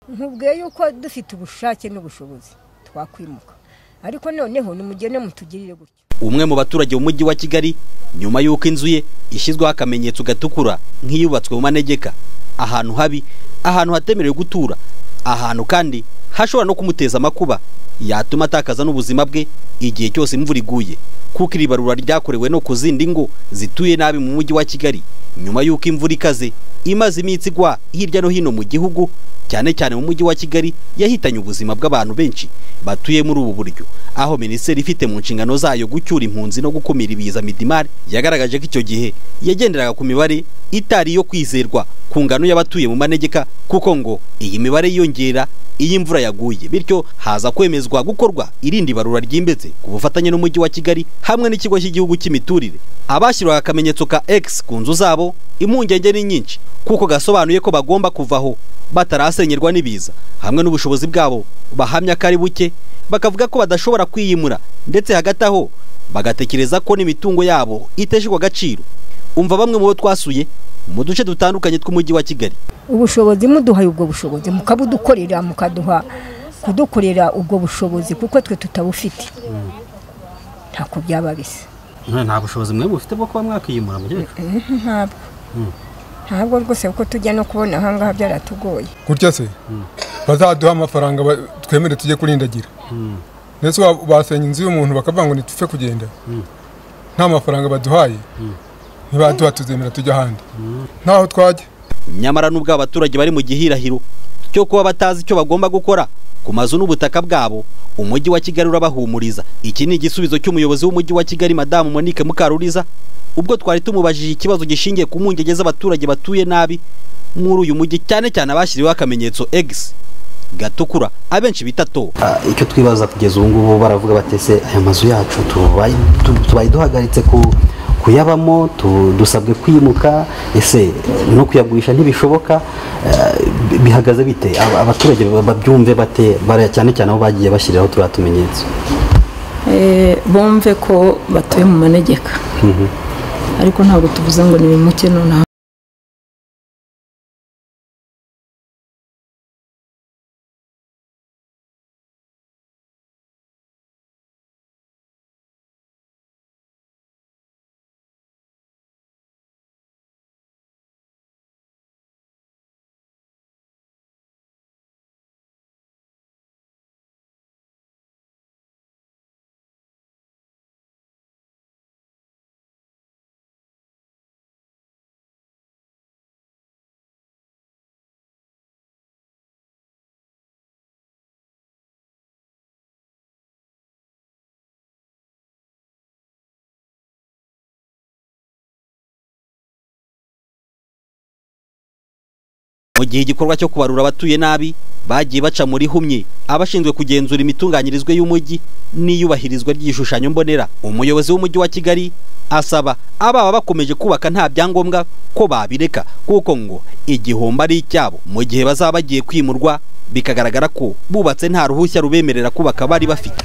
nkubwiye yuko dufite ubushake n'ubushobozi twakwimuka ariko noneho nimugene mutugirire gutyo umwe mu baturage b'umujyi wa kigali nyuma y'uko inzu ye ishyizweho akamenyetso gatukura nk'iyubatswe mu manegeka ahantu habi ahantu hatemerewe gutura ahantu kandi hashobora no kumuteza amakuba yatuma atakaza n'ubuzima bwe igihe cyose imvura iguye kuko iri barura ryakorewe no ku zindi ngo zituye nabi mu mujyi wa kigali nyuma y'uko imvura ikaze imaze iminsi igwa hirya no hino mu gihugu cyane cyane mu mujyi wa kigali yahitanye ubuzima bw'abantu benshi batuye muri ubu buryo aho minisiteri ifite mu nshingano zayo gucyura impunzi no gukumira ibiza midimari yagaragaje ko icyo gihe yagenderaga ku mibare itari iyo kwizerwa ku ngano y'abatuye mu manegeka kuko ngo iyi mibare yiyongera iyo imvura yaguye bityo haza kwemezwa gukorwa irindi barura ryimbitse ku bufatanye n'umujyi wa kigali hamwe n'ikigo cy'igihugu cy'imiturire abashyirwaga akamenyetso ka X ku nzu zabo impungenge ni nyinshi kuko gasobanuye ko bagomba kuvaho batarasenyerwa n'ibiza hamwe n'ubushobozi bwabo bahamya ko ari buke bakavuga ko badashobora kwiyimura ndetse hagati aho bagatekereza ko n'imitungo yabo iteshejwe agaciro umva bamwe mu bo twasuye mu duce dutandukanye tw'umujyi wa kigali ubushobozi muduhaye ubwo bushobozi mukabudukorera mukaduha kudukorera ubwo bushobozi kuko twe tutabufite ntako byaba bisa nta bushobozi mwe bufite bwo kuba mwakiyimura mukecuru ntabwo ntabwo rwose kuko tujya no kubona ahangaha byaratugoye gutya se bazaduha amafaranga ba- twemere tujye kurindagira ndetse wa- basenya inzu y'umuntu bakavuga ngo ntitupfe kugenda nta mafaranga baduhaye ntibaduha tuzemera tujya ahandi ntaho twajya nyamara n'ubwo abaturage bari mu gihirahiro cyo kuba batazi icyo bagomba gukora ku mazu n'ubutaka bwabo umujyi wa kigali urabahumuriza iki ni igisubizo cy'umuyobozi w'umujyi wa kigali madamu monique mukaruriza ubwo twari tumubajije ikibazo gishingiye ku mpungenge z'abaturage batuye nabi muri uyu mujyi cyane cyane abashyiriweho akamenyetso egisi gatukura abenshi bita to icyo twibaza kugeza ubu ngubu baravuga batese aya mazu yacu tubaye tu- tubaye duhagaritse ku kuyabamo tu- dusabwe kwimuka ese no kuyagurisha ntibishoboka eh, bi- bihagaze bite Aba- abaturage ba- babyumve bate bara- cyane cyane aho bagiye bashyiriraho turiya tumenyetso Eh, bumve ko batuye mu manegeka ariko ntabwo tuvuze ngo nibimuke nonaha mu gihe igikorwa cyo kubarura abatuye nabi bagiye baca muri humye abashinzwe kugenzura imitunganyirizwe y'umujyi n'iyubahirizwa ry'igishushanyo mbonera umuyobozi w'umujyi wa kigali asaba ababa bakomeje kubaka nta byangombwa ko babireka kuko ngo igihombo ari icyabo mu gihe bazaba bagiye kwimurwa bikagaragara ko bubatse nta ruhushya rubemerera kubaka bari bafite